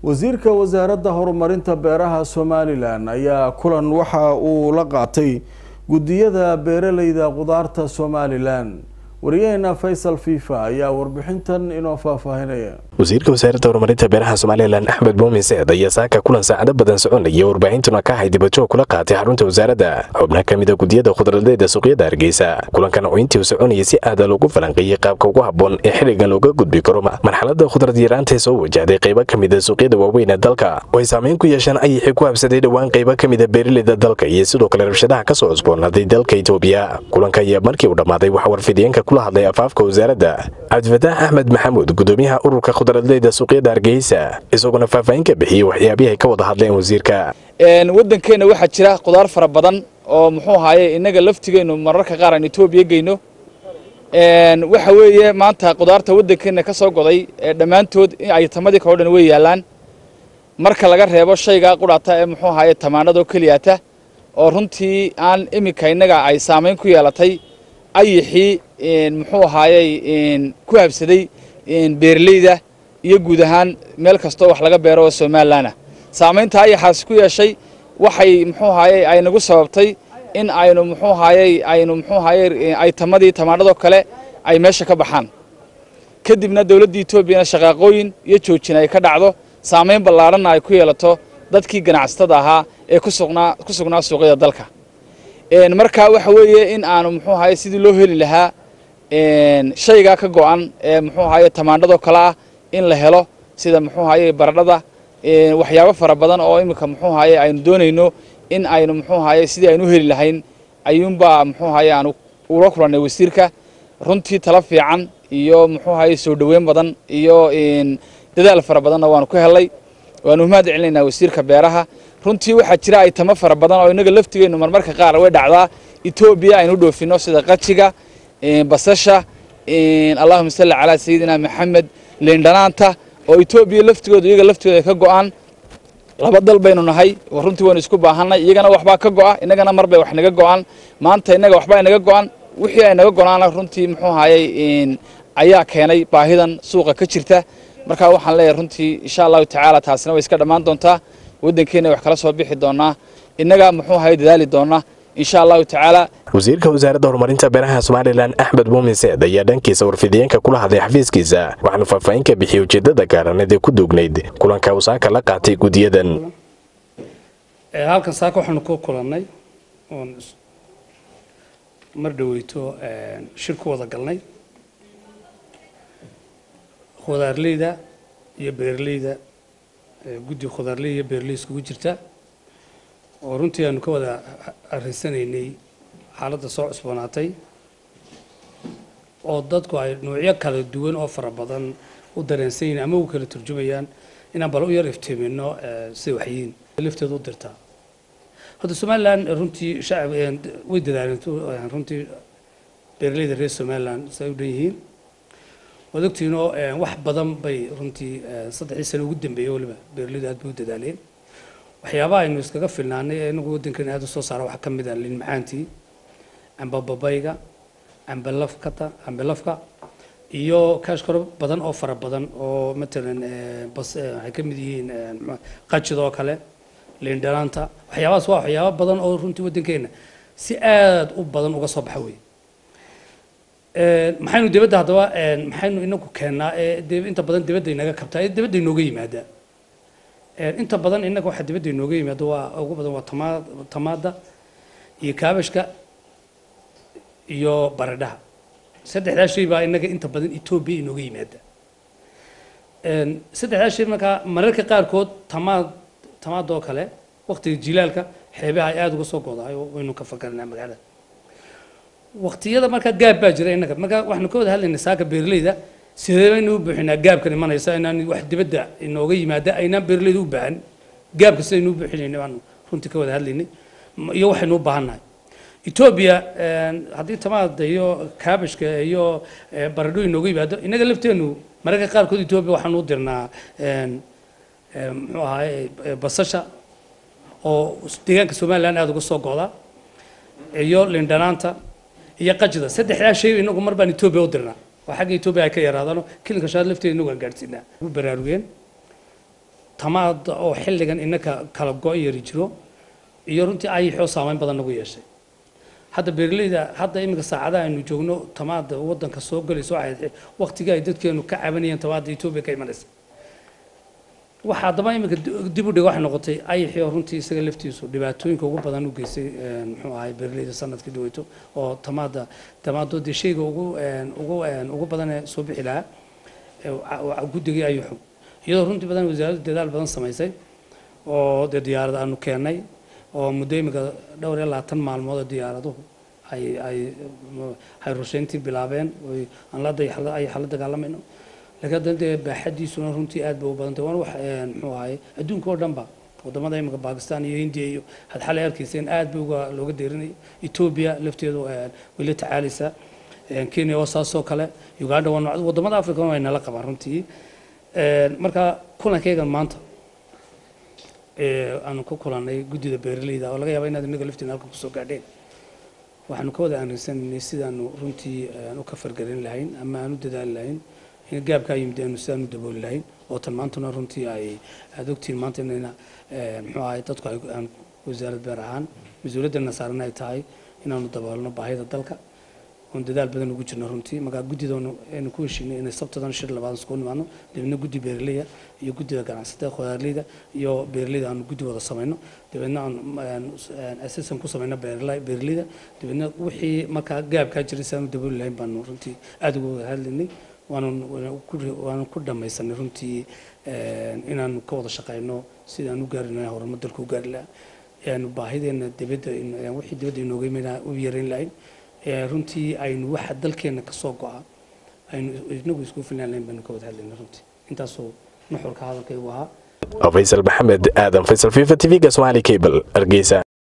wasiirka wasaaradda horumarinta beeraha somalilan ayaa kulan waxa uu la qaatay guddiyada beeraleyda qudaarta somalilan wariyaheena faysal fifa ayaa warbixintan inoo faahfaahinaya wasiirka wasaaradda horumarinta beeraha somalilan axmed muumin seed ayaa saaka kulan saacado badan soconaya warbaahintuna ka ahay dibajoog kula qaatay xarunta wasaaradda xubnaha ka mida guddiyada khudradeeda suuqyada hargeysa kulankan oo intii uu soconayay si aada loogu falanqeeyey qaabka ugu habboon ee xilligan looga gudbi karo marxaladda khudrad yaraanta ee soo wajahday qaybo ka mida suuqyada waaweyn ee dalka oo ay saameyn ku yeesheen ayixii ku habsaday dhowaan qaybo ka mida beeraleyda dalka iyo sidoo kale rabshadaha ka soo cusboonaaday dalka itoobiya kulanka ayaa markii uu dhammaaday waxaa warfidiyeenka kula hadlay afaafka wasaaradda cabdifataax axmed maxamuud gudoomiyaha ururka khudradleyda suuqyada hargeysa isaguna faahfaahin ka bixiyey waxyaabihii ay ka wada hadleen wasiirka waddankeenna waxaa jira khudaar fara badan oo muxuu ahaaye innaga laftigeennu mararka qaar aan etoobiya geyno waxa weeye maanta khudaarta waddankeenna ka soo goday dhammaantood ay tamadii kao dhan way yaallaan marka laga reebo shayga qudhata ee muxuu ahaaye tamaanadoo keliyata oo runtii aan iminka innaga ay saamayn ku yeelatay ayixii muxuu ahaayey ku habsaday beeraleyda iyo guud ahaan meel kastoo wax laga beero oo somalilan ah saamaynta ayaxaasi ku yeeshay waxay muxuu ahaayey ay nagu sababtay in aynu muxuu ahaayey aynu muxuu ahaayey ay tamadii tamaanadoo kale ay meesha ka baxaan kadibna dowladda etoobiyana shaqaaqooyin iyo joojin ay ka dhacdo saamayn ballaadhanna ay ku yeelato dadkii ganacsatada ahaa ee kusugnaa ku sugnaa suuqyada dalka marka waxa weeye in aanu muxuu ahaye sidii loo heli lahaa shaygaa ka go-an ee muxuu ahaye tamaandhadoo kale ah in la helo sida muxuu ahaye baradhada waxyaabo fara badan oo iminka muxuu ahaye aynu doonayno in aynu muxuu ahaye sidii aynu u heli lahayn ayuunbaa muxuu ahaye aanu ula kulannay wasiirka runtii tala fiican iyo muxuu ahaye soo dhoweyn badan iyo dadaal fara badanna waanu ku helay waanu mahad celinaynaa wasiirka beeraha runtii waxaa jira aytamo fara badan oo innaga laftigeennu marmarka qaar way dhacdaa etoobiya aynu dhoofino sida qajiga basasha allahuma salli calaa sayidina maxamed liindhanaanta oo etoobiya laftigooda iyaga laftigooda ka go-aan laba dal baynu nahay runtii waynu isku baahanay iyagana waxbaa ka go-a innagana marbay wax naga go-aan maanta innaga waxbaa inaga go-an wixii ay naga go-naana runtii muxuu ahayey ayaa keenay baahidan suuqa ka jirta marka waxaan leeyahay runtii insha allahu tacaala taasina way iska dhammaan doontaa waddankeena wax kala soo bixi doonaa innaga muxuu ahaye dadaali doonaa insha allahu tacaala wasiirka wasaaradda horumarinta beeraha somalilan axmed muumin seed ayaa dhankiisa warfidiyeenka kula hadlay xafiiskiisa waxaanu faahfaahin ka bixiyey ujeedada gaaraneed ee ku duugnayd kulanka uu saaka la qaatay guddiyadan halkan saaka waxaanu ku kulannay oon mar dhaweyto shir ku wada galnay khudaarleyda iyo beeraleyda guddi khudaarley iyo beeraley iskugu jirta oo runtii aanu ka wada arinsanaynay xaaladda soo cusboonaatay oo dadku ay noocyo kala duwan oo fara badan u dareensan yihin ama u kala turjumayaan inaan bal u yar iftiimino sida waxyiin lafteedu u dirtaa hadda somalilan runtii shacab way dadaaleen runtii beeraleyda reer somalilan say u dhan yihiin waad ogtiinoo wax badan bay runtii saddexdii sano ugu dambeeyey waliba beeraleydu aad bay u dadaaleen waxyaabaha aynu iskaga filnaanay ee inagu waddankan aada u soo saara waxaa ka mid ah liin macaantii amba babayga amba lafkata amba lafka iyo kaashkaro badan oo fara badan oo matalan bas waxay ka mid yihiin qajidoo kale liin dhanaanta waxyaabahaas waa waxyaaba badan oo runtii waddankeena si aada u badan uga soo baxa wey maxaynu dibadda haddaba maxaynu inagu keennaa ee inta badan dibadda inaga kabtaa ee dibadda inooga yimaadaa inta badan innaga waxaa dibadda inooga yimaado waa ugu badan waa tamaa tamaada iyo kaabashka iyo baradhaha saddexdaa shay baa innaga inta badan etoobiya inooga yimaada saddexdaa shay markaa mararka qaarkood tamaad tamaadoo kale waqtiga jilaalka xeebaha ay aada uga soo godahay oo waynu ka fakaranaa magaalada waqtiyada markaa gaab baa jira innaga markaa waxaanu ka wada hadlaynaa saaka beeraleyda sidee baynu u buuxinaa gaabkan imanaysa inaan wax dibadda inooga yimaada aynaan beeraleyda u baahan gaabka sidaynu u buuxinaynay baanu runtii ka wada hadlaynay iyo waxaynu u baahannahay etoobiya haddii tamaada iyo kaabashka iyo baradho inooga yimaado innaga lafteenu mararka qaarkood etoobiya waxaanu u dirnaa muxuu ahaay basasha oo deegaanka somaliland aada uga soo go'da iyo lindhanaanta iyo qajida saddexdaa shay inagu mar baan etoobiya u dirnaa waa xagga etoobiya ay ka yaraadaano kilinka shaad lafteeda inagu aan gaadhsiinaa ugu baraarugeen tamaada oo xilligan inaka kala go' yari jiro iyo runtii ayixoo saameyn badan nagu yeeshay hadda beeraleyda hadda iminka saacadaha aynu joogno tamaada wadanka soo galayso waqtigii ay dadkeenu ka cabanayeen tamaada etoobiya ka imanaysa waxa haddaba iminka dib u dhig waxay noqotay ayixii oo runtii isaga laftiisu dhibaatooyinka ugu badan u geystay muxuu ahay beeraleyda sanadkii dhaweyto oo tamaada tamaado dee shayga ugu ugu ugu badan ee soo bixi lahaa guddigii ayuxu iyadoo runtii badan wasaaraddu dadaal badan samaysay oo dee diyaarad aanu keennay oo muddo iminka dhowr iyo labaatan maalmood oo diyaaraduhu ay ay ay rushayntii bilaabeen oy aan la ay xala dagaalamayno laakiin haddana dee baaxadiisuna runtii aad bay u badantay waana wax muxuu ahaye adduunka oo dhanba wadamada iminka bakistan iyo hindiya iyo had xalay arkayseen aad bay uga looga deerinayo etoobiya lafteedu way la tacaalaysaa kenya waa saasoo kale uganda waa wadamada africa way nala qabaan runtii marka kulankaygan maanta aanu ka kulanay guddida beeraleyda oo laga yaaba inaad inaga laftiin halka kusoo gaadheen waxaanu ka wada aanrinsanaynay sidaanu runtii u ka fargelin lahayn ama aan u dadaali lahayn in gaabkaa yimid aanu sidaanu dabooli lahayn oo tan maantuna runtii ay aada ogtihiin maanta inayna muxuu ahay dadku aan wasaarad beer ahaan mas-uuliyadana saaran ay tahay inaanu daboolno baahida dalka oon dadaal badan ugu jirno runtii markaa guddidoonu aynu ku heshiinay inay sabtadan shir labaad iskugu nimaadno dabeedna guddi beeraleyda iyo guddida ganacsatada khudaarleyda iyo beeraleyda aanu guddi wada samayno dabeedna aan assistan ku samayno beeraleyda dabeedna wixii markaa gaabkaa jiray si aanu dabooli lahayn baanu runtii aada uga wada hadlaynay waanu ku dhamaysanay runtii inaanu ka wada shaqayno sidaan u gaari lahayn horumar dalka u gaari lahaa baahideena dibadda wixii dibadda inooga imayna u yareyn lahayn runtii aynu waxa dalkeena ka soo go'a aynu inagu isku filnaan lahayn baynu ka wada hadlayna runtii intaasoo nuxurka hadalkaygu ahaa faysal maxamed aadan faysal fifa tv-ga somali cable hargeysa